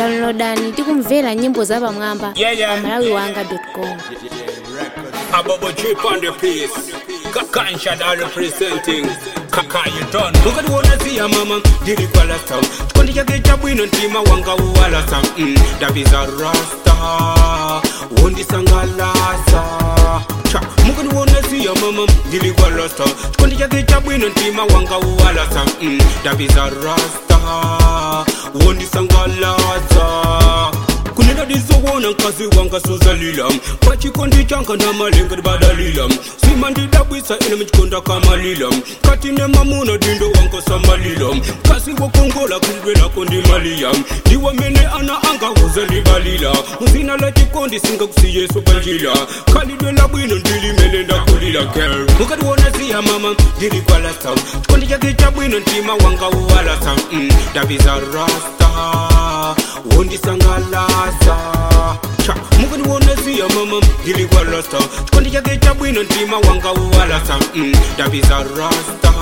downloadani tikumvera nyimbo za pamwamba Yeah, yeah. pa malawiwanga.com Ababa Jeep on the place. Kansha are representing. Kaka you done. Look at one see ya mama. Dili kwa la sound. Kondi ya gecha bwino ntima wanga uwala sound. Mm, Daviza Rasta. Wondi sangalasa. Cha, muka ni wona see ya mama. Dili kwa la sound. Kondi ya gecha bwino ntima wanga uwala sound. Mm, Daviza Rasta. Wondi sangalasa kunena dizowona nkazi wanga sozalila pachikondi changa na malenga dibadalila sima ndidabwisa ine michikonda kamalila kati ne mamuna dindo wanko samalila kasi wokongola kulidwe lako ndimaliya ndiwamene ana anga uzalibalila muzina la chikondi singa kusiyeso panjila kalidwe la bwino ndilimene ndakulila girl mukati wona siya mama ndili kwalasa chikondi chake cha bwino ntima wanga uwalasa mm, daviza rasta wondisangalasa cha mukani wonasiya mama ndilikwalasa chikondi chake cha bwino ntima wanga uwalasa mm, daviza rasta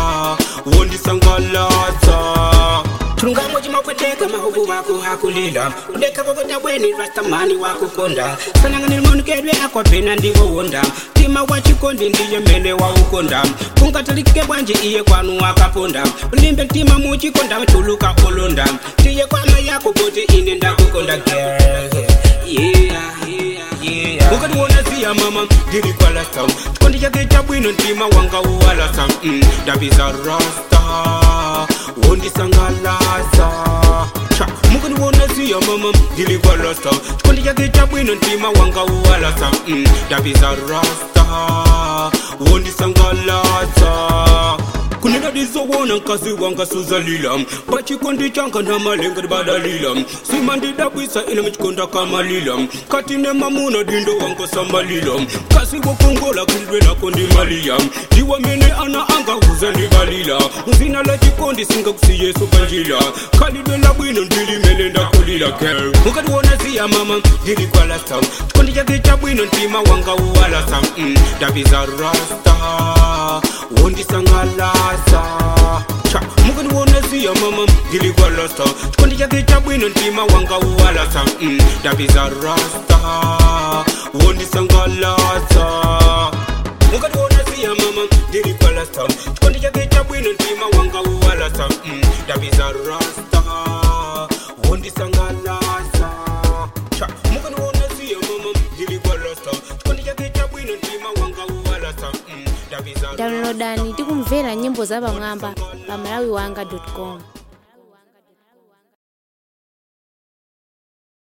wondisangalasa tulungamo chimakweteka mahubu wako hakulila udeka kokota bweni rastamani wakukonda sananganilimonukedwe akwapena ndiwowonda tima wa chikondi ndiye mene waukonda kungatalike bwanji iye kwanu wakaponda ulimbe ntima muchikonda chuluka olonda tiye kwama yako kuti ine ndakukonda girl yeah, yeah, yeah. mukati wonasiya mama ndilikwalasa chikondi chake cha bwino ntima wanga uwalasa mm, daviza rasta wondisangalasa cha mukati wonasiya mama ndilikwalasa chikondi chake cha bwino ntima wanga uwalasa mm, daviza rasta wondisangalasa kunena dizowona nkazi wanga suzalila pachikondi changa na malenga dibadalila sima ndidabwisa ine michikonda kamalila kati ne mamuna dindo wango samalila kasi wokongola kulidwe lako ndimaliya ndiwamene ana anga uzandibalila muzina la chikondi singa kusiyeso panjila kalidwe la bwino ndilimene ndakulila girl mukati wona siya mama ndilikwalasa chikondi chake cha bwino ntima wanga uwalasa mm, daviza rasta wondisangalasa cha mukani wonasiya mama ndilikwalasa chikondi chake cha bwino ntima wanga uwalasa mm, daviza rasta wondisangalasa mukati wonasiya mama ndilikwalasa chikondi chake cha bwino ntima wanga uwalasa mm, daviza rasta wondisangalasa cha mukani wonasiya mama ndilikwalasa chikondi chake cha bwino ntima wanga uwalasa mm, daviza downloadani tikumvera nyimbo za pamwamba pa malawiwanga.com